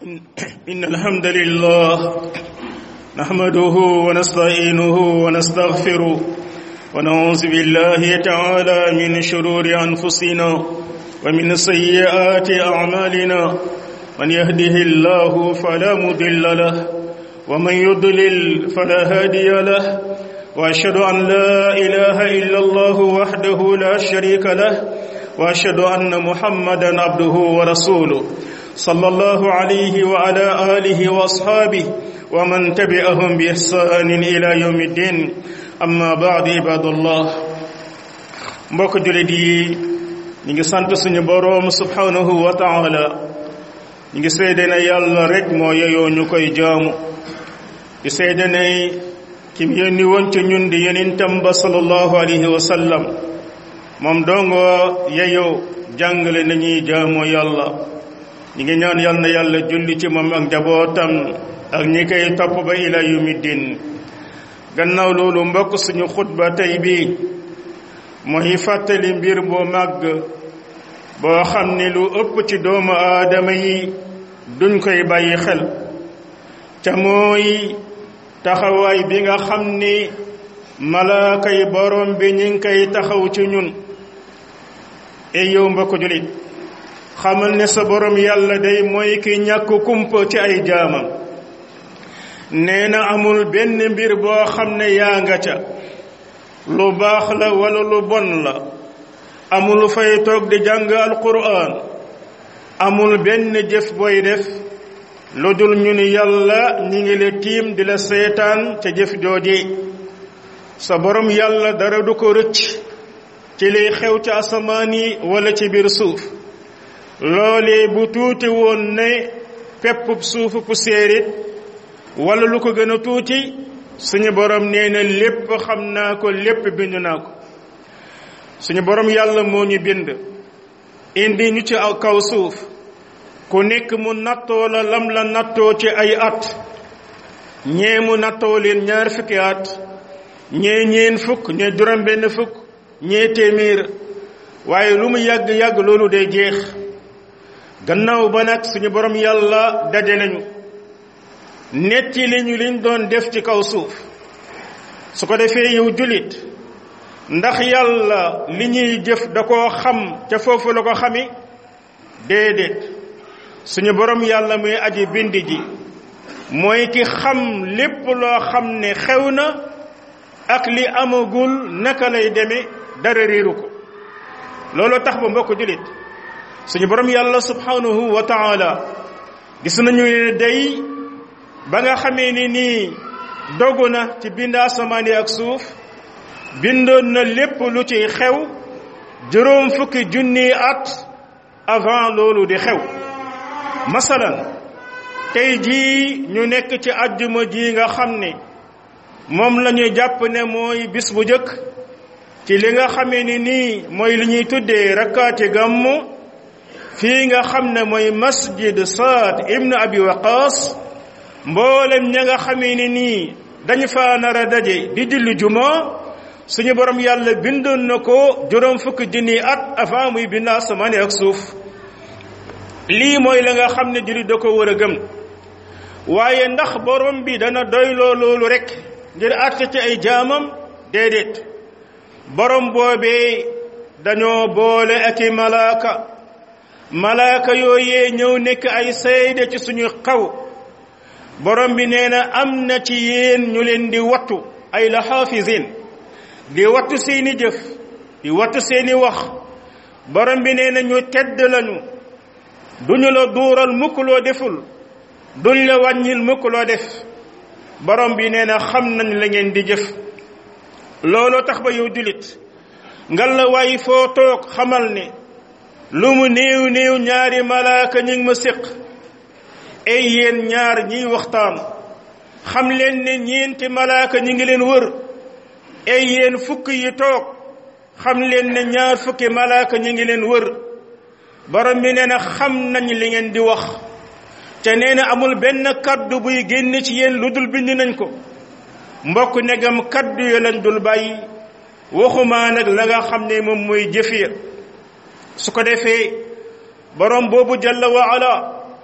إن الحمد لله نحمده ونستعينه ونستغفره ونعوذ بالله تعالى من شرور أنفسنا ومن سيئات أعمالنا من يهده الله فلا مضل له ومن يضلل فلا هادي له وأشهد أن لا إله إلا الله وحده لا شريك له وأشهد أن محمدا عبده ورسوله صلى الله عليه وعلى آله وأصحابه ومن تبعهم بإحسان إلى يوم الدين أما بعد عباد الله mbokk julit yi ñu ngi sant suñu boroom subhanahu wa taala ñu ngi seede ne yàlla rek moo yeyoo ñu koy jaamu di seede ne kim yónni woon ci ñun di yonentam ba sallallahu alayhi wa sallam moom dongo yeyoo jàngale nañuy jaamoo yàlla ñi ngi ñaan yal na yàlla julli ci moom ak njabootam ak ñi koy topp ba ila yawmi din gannaaw loolu mbokk suñu xutba tey bi mooy fàttali mbir boo màgg boo xam ni lu ëpp ci doomu aadama yi duñ koy bàyyi xel ca mooy taxawaay bi nga xam ni malaaka yi borom bi ñi ngi koy taxaw ci ñun ey yow mbokk julit xamal ne sa borom yàlla day mooy ki ñàkk kumpa ci ay jaamam nee na amul benn mbir boo xam ne yaa nga ca lu baax la wala lu bon la amul fay toog di jàng alquran amul benn jëf booy def lu dul ñu ni yàlla ñi ngi la tiim di la seetaan ca jëf jooje sa borom yàlla dara du ko rëcc ci liy xew ci asamaan yi wala ci biir suuf loolee bu tuuti woon ne pepp suufu poussière it wala lu ko gën a tuuti suñu borom nee na lépp xam naa ko lépp bind naa ko suñu borom yàlla moo ñu bind indi ñu ci aw kaw suuf ku nekk mu nattoo la lam la nattoo ci ay at ñee mu nattoo leen ñaar fukki at ñee ñeen fukk ñee juróom benn fukk ñee téeméer waaye lu mu yàgg-yàgg loolu day jeex gannaaw ba nag suñu borom yàlla daje nañu netti li ñu liñ doon def ci kaw suuf su ko defee yow julit ndax yàlla li ñuy jëf da koo xam ca foofu la ko xami déedéet suñu borom yàlla muy aji bind ji mooy ki xam lépp loo xam ne xew na ak li amagul naka lay demee dara réeru ko loolu tax ba mbokk julit suñu borom yàlla subhanahu wa taala gis nañu ne day ba nga xamee ni nii dogu na ci bind asamaan yi ak suuf bindoon na lépp lu ci xew juróom fukki junni at avant loolu di xew masalan tey jii ñu nekk ci àjjuma ji nga xam ne moom la ñu jàpp ne mooy bis bu jëkk ci li nga xamee ni nii mooy li ñuy tuddee rakkaati gàmmu fii nga xam ne mooy masjid saad ibnu abi waqas mboolem ña nga xamee ni nii dañu fa nar a daje di julli juma suñu borom yàlla bindoon na ko juróom fukki junni at avant muy bind asamaan ak suuf lii mooy la nga xam ne jullit da ko war a gëm waaye ndax borom bi dana doyloo loolu rek ngir àtte ci ay jaamam déedéet borom boobee dañoo boole ak i malaaka malaaka yooyee ñëw nekk ay seede ci suñu xaw borom bi nee na am na ci yéen ñu leen di wattu ay la xaafisin di wattu seeni jëf di wattu seeni wax borom bi nee na ñu tedd lañu duñu la duural mukk loo deful duñ la wàññil mukk loo def borom bi nee na xam nañ la ngeen di jëf looloo tax ba yow julit ngal la waay foo toog xamal ne lu mu néew néew ñaari malaaka ñi ngi ma séq ay yéen ñaar ñiy waxtaan xam leen ne ñeenti malaaka ñi ngi leen wër ay yéen fukk yi toog xam leen ne ñaar fukki malaaka ñi ngi leen wër borom bi nee na xam nañ li ngeen di wax te nee na amul benn kaddu buy génn ci yéen lu dul bind nañ ko mbokk negam kaddu yo lañ dul bàyyi waxumaa nag la nga xam ne moom mooy jëfiya su ko defee borom boobu jalla wa ala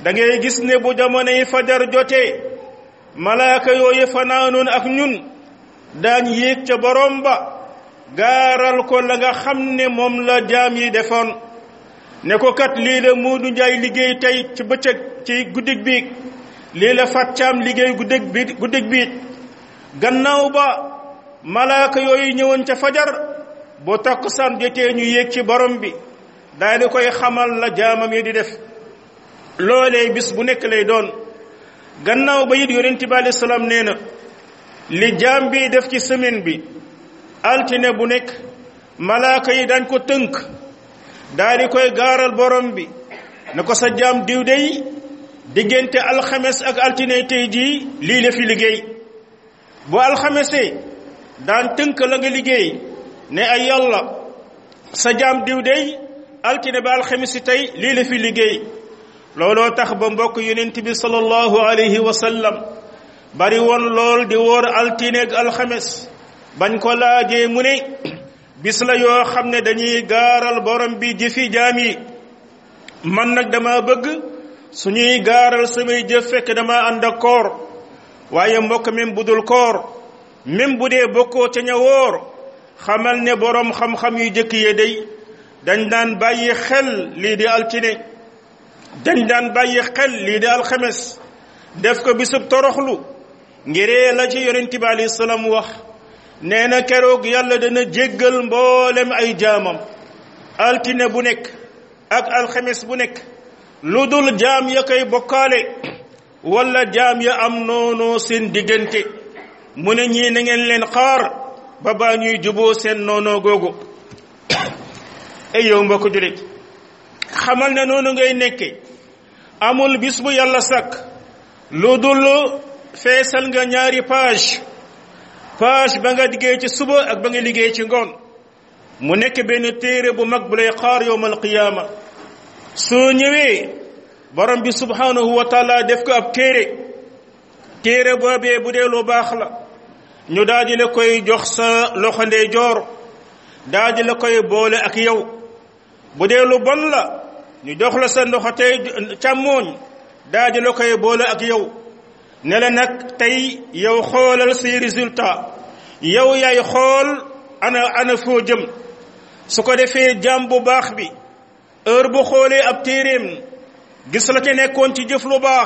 da ngay gis ne bu jamonoy fajar jotee malaaka yooyu fanaanoon ak ñun daañ yéeg ca borom ba gaaral ko la nga xam ne moom la jaam yi defoon ne ko kat lii la Muudu Njaay liggéey tey ci bëccëg ci guddig biig lii la fàccaam liggéey guddig bi guddig biig gannaaw ba malaaka yooyu ñëwoon ca fajar boo takkusaan jotee ñu yéeg ci borom bi daal di koy xamal la jaamam yi di def loolee bis bu nekk lay doon gannaaw ba it yonent bi alayhi salaam nee na li jaam bi def ci semaine bi altine bu nekk malaaka yi dañ ko tënk daal di koy gaaral borom bi ne ko sa jaam diw dey diggante alxames ak altine tey jii lii la fi liggéey bu alxamesee daan tënk la nga liggéey ne ay yàlla sa jaam diw dey altine ba alxames tey lii la fi liggéey looloo tax ba mbokk yonent bi sallallahu alayhi wa sallam bari woon lool di wóor altine ak alxames bañ ko laajee mu ne bis la yoo xam ne dañuy gaaral borom bi jëfi jaam yi man nag dama bëgg suñuy gaaral samay jëf fekk dama ànd ak koor waaye mbokk même bu dul koor même bu dee bokkoo ca ña wóor xamal ne borom xam-xam yu jëkk yee day dañ daan bàyyi xel lii di altine dañ daan bàyyi xel lii di alxames def ko bisub toroxlu ngiree la ci yonent bi alayhi salaam wax nee na keroog yàlla dana jéggal mboolem ay jaamam altine bu nekk ak alxames bu nekk lu dul jaam ya koy bokkaale wala jaam ya am noonu seen diggante mu ne ñii na ngeen leen xaar ba baa ñuy juboo seen noonoo googu ay yow mbokk julit xamal ne noonu ngay nekke amul bis bu yàlla sàkk lu dul feesal nga ñaari page page ba nga liggéey ci suba ak ba nga liggéey ci ngoon mu nekk benn téere bu mag bu lay xaar yowmal qiyaama soo ñëwee borom bi subhanahu wa taala def ko ab téere téere boobee bu dee lu baax la ñu daal di la koy jox sa loxo ndeyjoor daal di la koy boole ak yow bu dee lu bon la ñu jox la sa loxo tey càmmooñ daal di la koy boole ak yow ne la nag tey yow xoolal say résultat yow yaay xool ana ana foo jëm su ko defee jaam bu baax bi heure bu xoolee ab téeréem gis la ca nekkoon ci jëf lu baax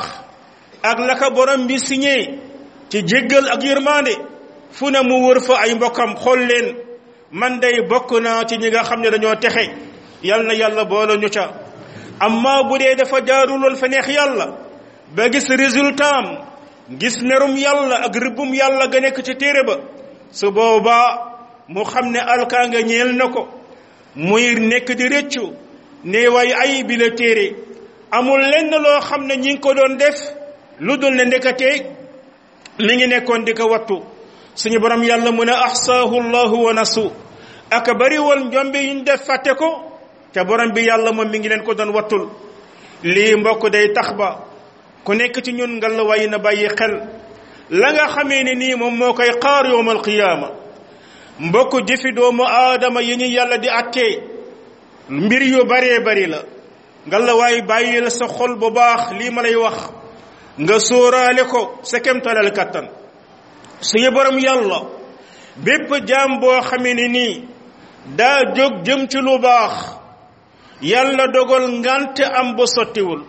ak la ka borom bi signé ci jéggal ak yërmande fu ne mu wër fa ay mbokkam xool leen man day bokk naa ci ñi nga xam ne dañoo texe yal na yàlla boole ñu ca amma bu dee dafa jaaruloon fa neex yàlla ba gis résultat am gis merum yàlla ak rëbbum yàlla ga nekk ci téere ba su boobaa mu xam ne alkaa nga ñeel na ko muy nekk di rëccu ne way ay bi la téere amul lenn loo xam ne ñi ngi ko doon def lu dul ne ndekatee mi ngi nekkoon di ko wattu suñu borom yàlla mu ne ahsaahu llahu wa nasu aka bari woon njombe yuñ def fàtte ko te borom bi yàlla moom mi ngi leen ko doon wattul lii mbokk day tax ba ku nekk ci ñun ngal la way na bàyyi xel la nga xamee ne nii moom moo koy xaar yowmal qiyaama mbokk jëfi doomu aadama yi ñu yàlla di attee mbir yu baree bari la ngal la waay bàyyi la sa xol bu baax lii ma lay wax nga sóoraale ko sa kemtalal kattan suñu borom yàlla bépp jaam boo xamee ne nii daa jóg jëm ci lu baax yàlla dogal ngante am ba sottiwul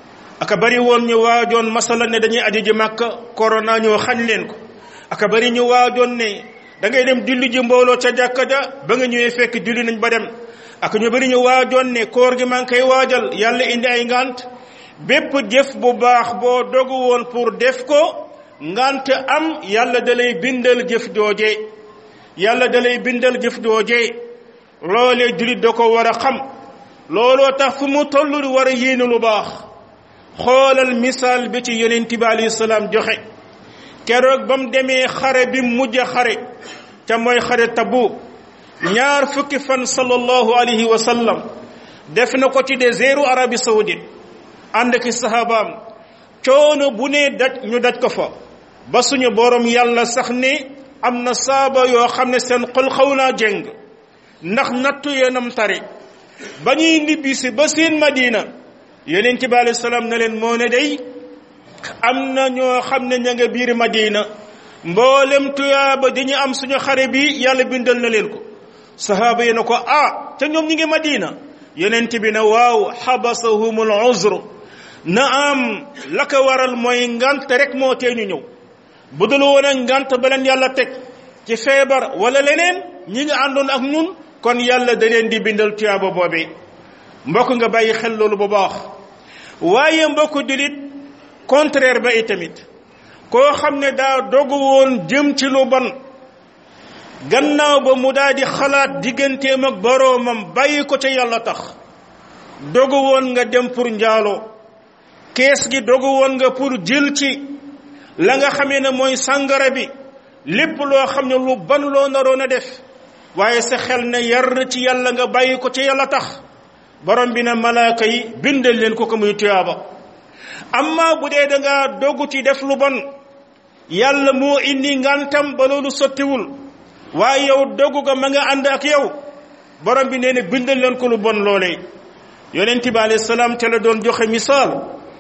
aka bari woon ñu waajoon masala ne dañuy aji ji màkka corona ñoo xañ leen ko aka bari ñu waajoon ne da ngay dem julli ji mbooloo ca jàkka ja ba nga ñëwee fekk julli nañ ba dem ak ñu bari ñu waajoon ne koor gi maa ngi koy waajal yàlla indi ay ngant bépp jëf bu baax boo dogu woon pour def ko ngant am yàlla da lay bindal jëf jooje yàlla da lay bindal jëf jooje loolee jullit da ko war a xam looloo tax fu mu toll di war a yéene lu baax xoolal misaal bi ci yonent bi alayhi salaam joxe keroog ba mu demee xare bi mujj xare ca mooy xare Tabuk ñaar fukki fan sallallahu alayhi wa sallam def na ko ci désertu Arabie saoudite ànd ki sahabaam coono bu ne daj ñu daj ko fa ba suñu borom yàlla sax ne am na saaba yoo xam ne seen xol xaw naa jëng ndax nattu yeenam tari ba ñuy nibbisi ba seen madina yonent bi alayhi salaam ne leen moo ne day am na ñoo xam ne ña nga biir madina mboolem tuyaaba dañu am suñu xare bi yàlla bindal na leen ko sahaaba yi na ko ah te ñoom ñi ngi madina yonent bi ne waaw xabasahumul uzr na am la ko waral mooy ngant rek moo tee ñu ñëw bu dul woon a ngant ba leen yàlla teg ci feebar wala leneen ñi nga àndoon ak ñun kon yàlla da leen di bindal tuyaaba boobee mbokk nga bàyyi xel loolu bu baax waaye mbokk dilit contraire ba itamit koo xam ne daa dogu woon jëm ci lu bon gannaaw ba mu daal di xalaat digganteem ak boroomam bàyyi ko ca yàlla tax dogu woon nga dem pour njaaloo kees gi dogu woon nga pour jël ci la nga xamee ne mooy sàngara bi lépp loo xam ne lu ban loo naroon a def waaye sa xel ne yar ci yàlla nga bàyyi ko ca yàlla tax borom bi na malaaka yi bindal leen ko ko muy tuyaaba amma bu dee da nga dogu ci def lu bon yàlla moo indi ngantam ba loolu sottiwul waaye yow dogu ga ma nga ànd ak yow borom bi nee na bindal leen ko lu bon loolee yonent bi alayhi salaam te la doon joxe misaal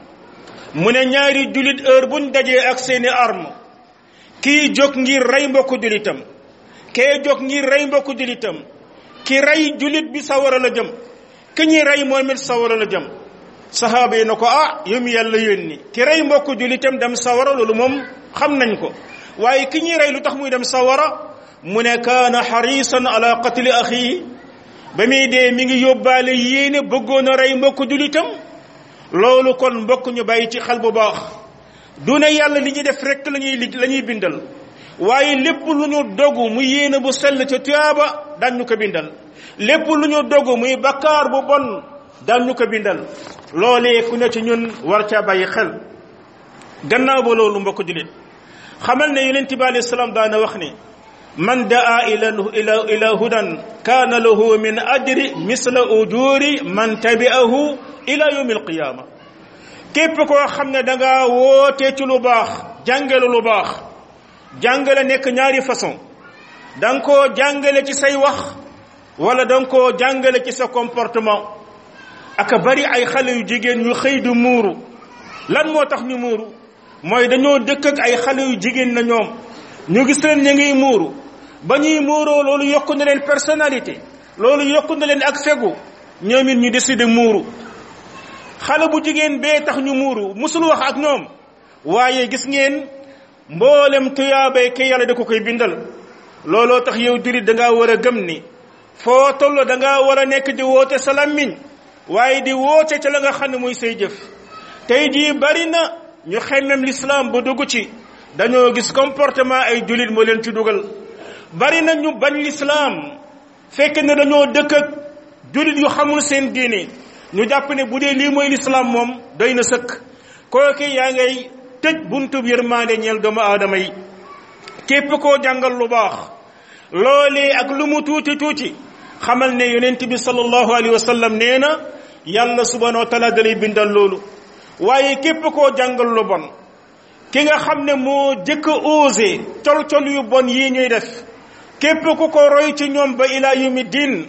mu ne ñaari julit heure buñ dajee ak seeni arme kii jóg ngir rey mbokku julitam kee jóg ngir rey mbokku julitam ki rey julit bi sawara la jëm ki ñuy rey moom it sawara la jëm sahaaba yi na ko ah yow mi yàlla yónni ki rey mbokku julitam dem sawara loolu moom xam nañ ko waaye ki ñuy rey lu tax muy dem sawara mu ne kaana xarisan ala qatli axii ba muy dee mi ngi yóbbaale yéene bëggoon a rey mbokku julitam loolu kon mbokk ñu bàyyi ci xel bu baax du ne yàlla li ñuy def rek la ñuy li la ñuy bindal waaye lépp lu ñu dogu mu yéene bu sell ca tuyaaba daan ñu ko bindal lépp lu ñu dogu muy bakkaar bu bon daan ñu ko bindal loolee ku ne ci ñun war caa bàyyi xel gannaaw ba loolu mbokk julit xamal ne yonent bi alayhi salaam daana wax ne man daa ila ila ila hudan kaana lahu min ajri misla ujuri man tabi'ahu ila yawmi alqiyama képp koo xam ne da nga woote ci lu baax jàngale lu baax jàngale nekk ñaari façon da nga koo jàngale ci say wax wala da nga koo jàngale ci sa comportement aka bari ay xale yu jigéen yu xëy du muuru lan moo tax ñu muuru mooy dañoo dëkk ak ay xale yu jigéen na ñoom ñu gis leen ñu ngi muuru ba ñuy muuroo loolu yokku na leen personnalité loolu yokku na leen ak fegu ñoom it ñu décidé muuru xale bu jigéen bee tax ñu muuru musul wax ak ñoom waaye gis ngeen mboolem tuyaabay ke yàlla da ko koy bindal looloo tax yow jurit da ngaa war a gëm ni foo toll da ngaa war a nekk di woote sa làmmiñ waaye di woote ca la nga xam ne muy say jëf tey jii bari na ñu xemmem l'islam ba dugg ci dañoo gis comportement ay julit moo leen ci dugal bari na ñu bañ l'islam fekk ne dañoo dëkk ak julit yu xamul seen diine ñu jàpp ne bu dee lii mooy l'islam moom doy na sëkk kooku yaa ngay tëj buntu yërmande ñeel doomu aadama yi képp koo jàngal lu baax loolee ak lu mu tuuti tuuti xamal ne yonent bi sallallahu alayhi wa sallam nee na yàlla subhanahu wa taala dalay bindal loolu waaye képp koo jàngal lu bon ki nga xam ne moo jëkk a osé col-col yu bon yii ñuy def képp ku ko roy ci ñoom ba ila yumi din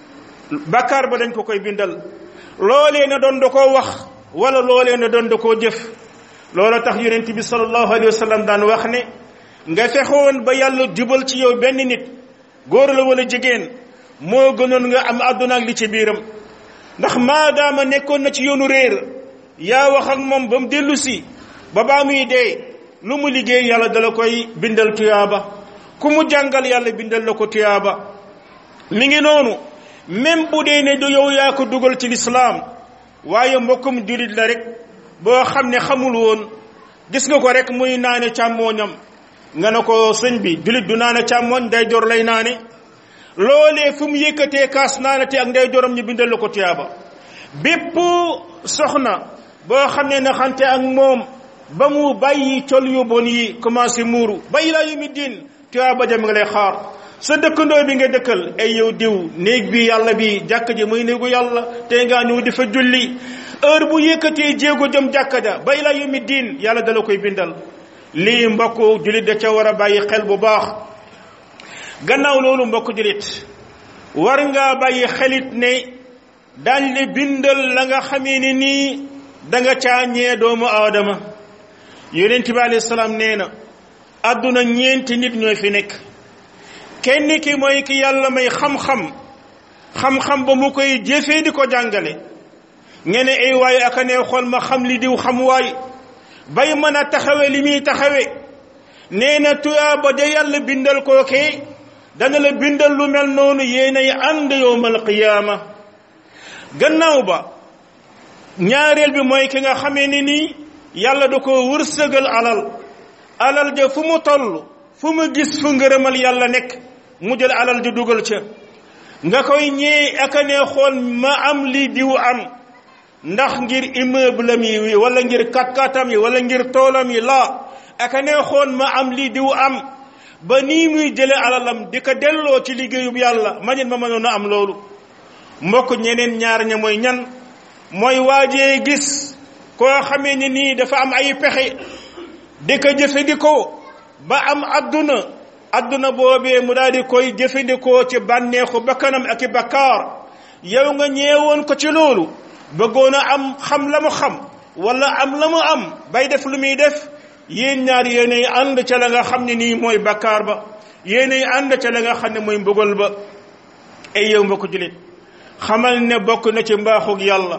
bakkaar ba dañ ko koy bindal loolee na doon da koo wax wala loolee na doon da koo jëf loola tax yonent bi sallallahu alayhi wa sallam daan wax ne nga fexoon ba yàlla jubal ci yow benn nit góor la wala jigéen moo gënoon nga am àdduna ak li ci biiram ndax maadaama nekkoon na ci yoonu réer yaa wax ak moom ba mu dellu si ba baa muy dee lu mu liggéey yàlla dala koy bindal tuyaaba ku mu jàngal yàlla bindal la ko tuyaaba mi ngi noonu même bu dee ne du yow yaa ko dugal ci lislaam waaye mbokkum julit la rek boo xam ne xamul woon gis nga ko rek muy naane càmmooñam nga ne ko sëñ bi julit du naane càmmooñ day jor lay naane loolee fu mu yëkkatee kaas naanate ak ndey jorom ñu bindal la ko tuyaaba bépp soxna boo xam ne naxante ak moom ba mu bàyyi col yu bon yi commencé muuru ba ilaa yawmi diin tuyaaba jam nga lay xaar sa dëkkandoo bi nga dëkkal ay yow diw néeg bi yàlla bi jàkk ji muy néegu yàlla te ngaa ñëw di fa julli heure bu yëkkatee jéego jëm jàkka ja ba ilaa yawmi diin yàlla dala koy bindal lii mbokk julit da ca war a bàyyi xel bu baax gannaaw loolu mbokk julit war ngaa bàyyi xelit ne daañ le bindal la nga xamee ne nii da nga caa ñee doomu aadama yonent bi alayhi salaam nee na àdduna ñeenti nit ñooy fi nekk kenn ki mooy ki yàlla may xam-xam xam-xam ba mu koy jëfee di ko jàngale ngeen ne ay waaye aka ne xool ma xam li diw xam waay bay mën a taxawe li muy taxawe nee na tuyaaba da yàlla bindal kookee dana la bindal lu mel noonu yéenay ànd yowmal qiyaama gannaaw ba ñaareel bi mooy ki nga xamee ni nii yàlla da ko wërsëgal alal alal ja fu mu toll fu mu gis fu ngërëmal yàlla nekk mu jël alal ja dugal ca nga koy ñee aka ne xool ma am li diw am ndax ngir immeuble am yi wala ngir kat-katam yi wala ngir toolam yi laa aka ne xool ma am li diw am ba nii muy jële alalam di ko delloo ci liggéeyub yàlla manit ma mënoon a am loolu mbokk ñeneen ñaar ña mooy ñan mooy waajee gis koo xamee ni nii dafa am ay pexe di ko jëfandikoo ba am adduna adduna boobee mu daal di koy jëfandikoo ci bànneexu bakkanam ak i bakkaar yow nga ñeewoon ko ci loolu bëggoon a am xam la mu xam wala am la mu am bay def lu muy def yéen ñaar yéenay ànd ca la nga xam ne nii mooy bakkaar ba yéenay ànd ca la nga xam ne mooy mbugal ba ay yow mbokk julit xamal ne bokk na ci mbaaxug yàlla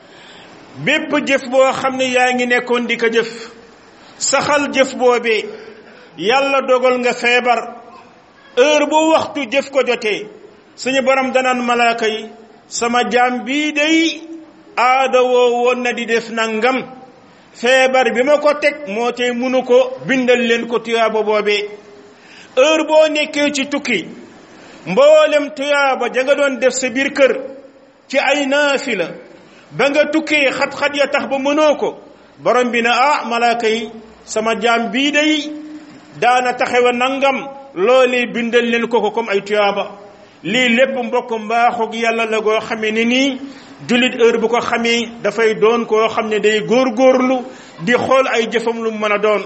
bépp jëf boo xam ne yaa ngi nekkoon di ko jëf saxal jëf boobee yàlla dogal nga feebar heure bu waxtu jëf ko jotee suñu borom danaan malaaka yi sama jaam bii day aada woo woon na di def nangam feebar bi ma ko teg moo tey munu ko bindal leen ko tuyaaba boobee heure boo nekkee ci tukki mboolem tuyaaba ja nga doon def sa biir kër ci ay naafila ba nga tukkee xat-xat ya tax ba mënoo ko borom bi na ah malaaka yi sama jaam bii day daana taxewa nangam loolee bindal leen ko ko comme ay tuyaaba lii lépp mbokk mbaaxug yàlla la goo xamee ni nii jullit heure bu ko xamee dafay doon koo xam ne day góorgóorlu di xool ay jëfam lu mën a doon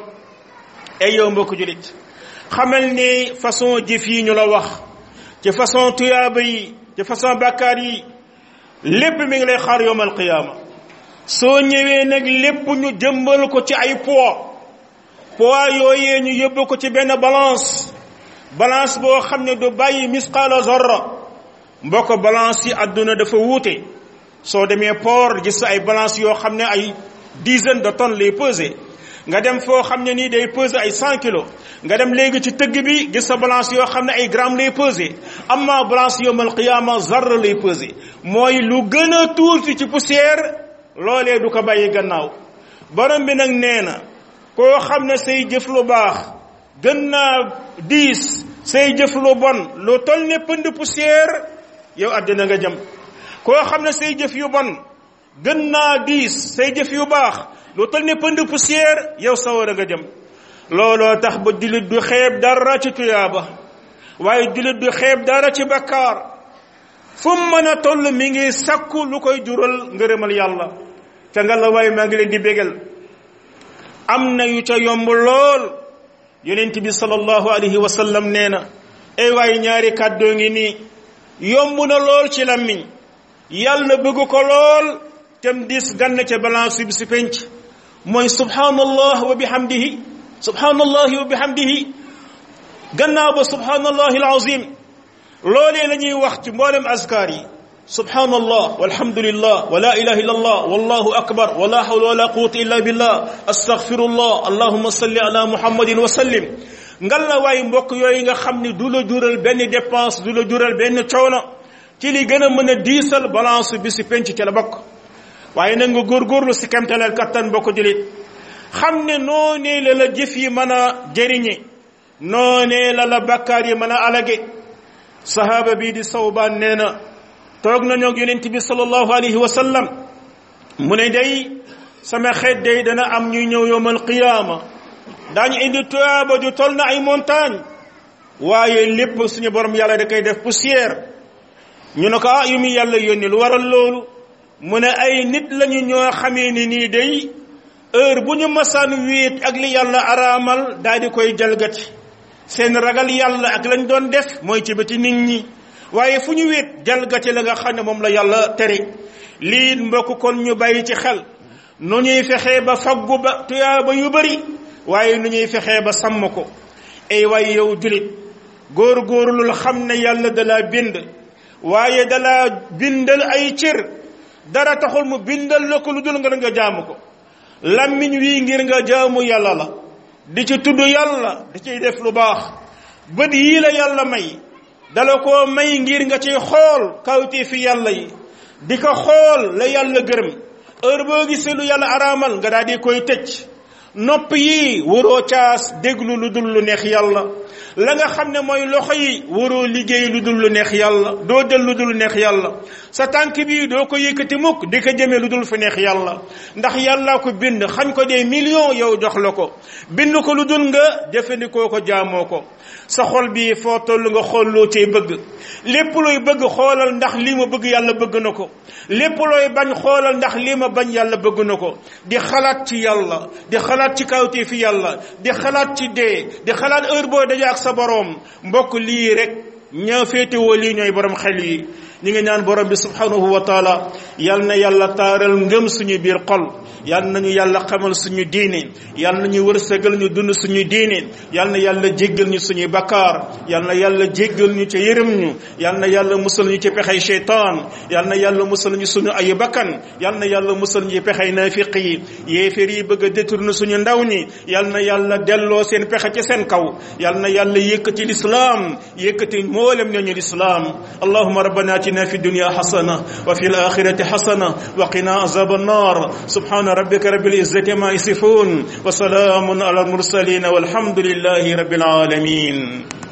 ay yow mbokk jullit xamal ne façon jëf yi ñu la wax ci façon tuyaaba yi ci façon bàkkaar yi lépp mi ngi lay xaar yowmal qiyaama soo ñëwee nag lépp ñu jëmbal ko ci ay poids poids yooyee ñu yóbbu ko ci benn balance balance boo xam ne du bàyyi misqaala zarra mbokk balance yi àdduna dafa wuute soo demee port gis ay balance yoo xam ne ay dizaine de tonnes lay peser nga dem foo xam ne nii day peser ay cent kilos nga dem léegi ci tëgg bi gis sa balance yoo xam ne ay grammes lay peser amma balance yawmal qiyaama zarra lay peser mooy lu gën a tuuti ci poussière loolee du ko bàyyi gannaaw borom bi nag nee na koo xam ne say jëf lu baax gën naa diis say jëf lu bon lu toll ne pënd poussière yow àddina nga jëm koo xam ne say jëf yu bon gën naa diis say jëf yu baax lu toll ne pënd poussière yow sawara nga jëm looloo tax ba jullit du xeeb dara ci tuyaaba waaye jullit du xeeb dara ci bakkaar fu mu mën a toll mi ngi sakku lu koy jural ngërëmal yàlla ca nga la waaye maa ngi leen di bégal am na yu ca yomb lool yonent bi sallallahu alayhi wa sallam nee na ay waaye ñaari kàddoo ngi nii yomb na lool ci lammiñ yàlla bëgg ko lool tem dis gann ca balance bi si penc mooy subhanallah wa bihamdihi subhanallahi wa bihamdihi gannaaw ba subhanallahi alazim loolee la ñuy wax ci mboolem askar yi subhanallah walhamdulillah wa la ilaha illa allah wallahu akbar wa la hawla wa la quwwata illa billah astaghfirullah allahumma salli ala muhammadin wa sallim ngal la waay mbokk yooyu nga xam ni du la jural benn dépense du la jural benn coono ci li gën a mën a diisal balance bi si penc ci la bokk waaye na nga góorgóorlu si kemtaleel kattan bokk julit xam ne noonee la la jëf yi mën a jëriñe noonee la la bakkaar yi mën a alage sahaaba bii di sawbaan nee na toog nañu ak yonent bi sallallahu alayhi wa sallam mu ne day sama xeet day dana am ñuy ñëw yowmal qiyaama daañu indi tuyaaba ju tol na ay montagne waaye lépp suñu borom yàlla da koy def poussière ñu ne ko ah yu mu yàlla yónni lu waral loolu mu ne ay nit lañu ñoo xamee ni nii day heure bu ñu masaan wéet ak li yàlla araamal daal di koy jalgati seen ragal yàlla ak lañ doon def mooy ci bëti nit ñi waaye fu ñu wéet jalgati la nga xam ne moom la yàlla tere lii mbokk kon ñu bàyyi ci xel nu ñuy fexee ba faggu ba tuyaaba yu bari waaye nu ñuy fexee ba sàmm ko ay waay yow julit góor-góorlul xam ne yàlla dalaa bind waaye dalaa bindal ay cër dara taxul mu bindal la ko lu dul nga nga jaamu ko lammiñ wii ngir nga jaamu yàlla la di ci tudd yàlla di ciy def lu baax bët yii la yàlla may dala koo may ngir nga ciy xool kawti fi yàlla yi di ko xool la yàlla gërëm heure boo gisee lu yàlla araamal nga daal di koy tëj nopp yi waroo caas déglu lu dul lu neex yàlla la nga xam ne mooy loxo yi waroo liggéey lu dul lu neex yàlla doo jël lu dul lu neex yàlla sa tànk bi doo ko yëkkati mukk di ko jëmee lu dul fu neex yàlla ndax yàlla ko bind xañ ko des millions yow jox la ko bind ko lu dul nga jëfandikoo ko jaamoo ko sa xol bi foo toll nga xool loo cay bëgg lépp looy bëgg xoolal ndax lii ma bëgg yàlla bëgg na ko lépp looy bañ xoolal ndax lii ma bañ yàlla bëgg na ko di xalaat ci yàlla di xalaat ci kawtee fi yàlla di xalaat ci dee di xalaat heure boo daje ak sa boroom mbokk lii rek ñaa féetewoo lii ñooy borom xel yi ñi ngi ñaan borom bi subhanahu wa taala yal na yàlla taaral ngëm suñu biir xol yal nañu yàlla xamal suñu diine yal nañu wërsëgal ñu dund suñu diine yal na yàlla jéggal ñu suñuy bakkaar yal na yàlla jéggal ñu ca yërëm ñu yal na yàlla musal ñu ci pexey cheytaan yal na yàlla musal ñu suñu ay bakkan yal na yàlla musal ñu ci pexey naafiq yi yéeféer yi bëgg a détourner suñu ndaw ñi yal na yàlla delloo seen pexe ci seen kaw yal na yàlla yëkkati lislaam yëkkati mboolem ñooñu lislaam allahuma rabbana atina fi dunya hasana wa fi al-akhirati hasana wa qina azab an-nar subhana rabbika rabbil izzati ma yasifun wa salamun ala al-mursalin walhamdulillahi rabbil alamin